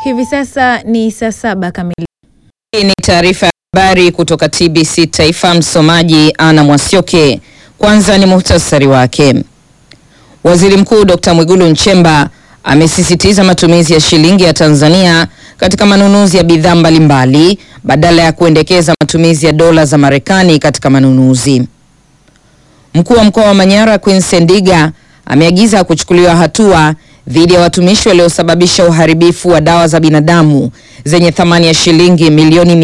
Hivi sasa ni saa saba kamili. Hii ni taarifa ya habari kutoka TBC Taifa. Msomaji Ana Mwasioke. Kwanza ni muhtasari wake. Waziri Mkuu Dr. Mwigulu Nchemba amesisitiza matumizi ya shilingi ya Tanzania katika manunuzi ya bidhaa mbalimbali badala ya kuendekeza matumizi ya dola za Marekani katika manunuzi. Mkuu wa mkoa wa Manyara Queen Ndiga ameagiza kuchukuliwa hatua dhidi ya watumishi waliosababisha uharibifu wa dawa za binadamu zenye thamani ya shilingi milioni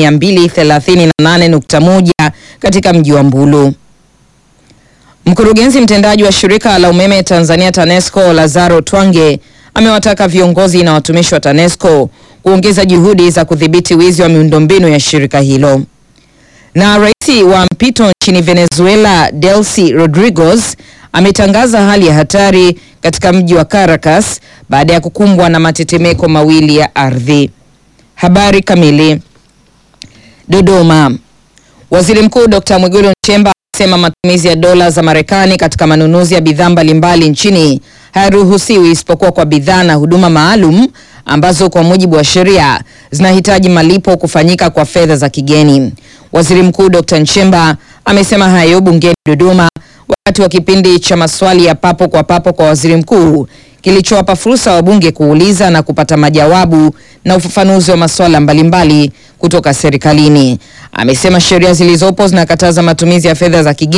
238.1 katika mji wa Mbulu. Mkurugenzi mtendaji wa shirika la umeme Tanzania TANESCO Lazaro Twange amewataka viongozi na watumishi wa TANESCO kuongeza juhudi za kudhibiti wizi wa miundombinu ya shirika hilo. Na rais wa mpito nchini Venezuela Delcy Rodriguez ametangaza hali ya hatari katika mji wa Caracas baada ya kukumbwa na matetemeko mawili ya ardhi. Habari kamili. Dodoma. Waziri Mkuu Dr. Mwigulu Nchemba amesema matumizi ya dola za Marekani katika manunuzi ya bidhaa mbalimbali nchini hayaruhusiwi isipokuwa kwa bidhaa na huduma maalum ambazo kwa mujibu wa sheria zinahitaji malipo kufanyika kwa fedha za kigeni. Waziri Mkuu Dr. Nchemba amesema hayo bungeni Dodoma wakati wa kipindi cha maswali ya papo kwa papo kwa waziri mkuu kilichowapa fursa wabunge kuuliza na kupata majawabu na ufafanuzi wa masuala mbalimbali kutoka serikalini. Amesema sheria zilizopo zinakataza matumizi ya fedha za kigeni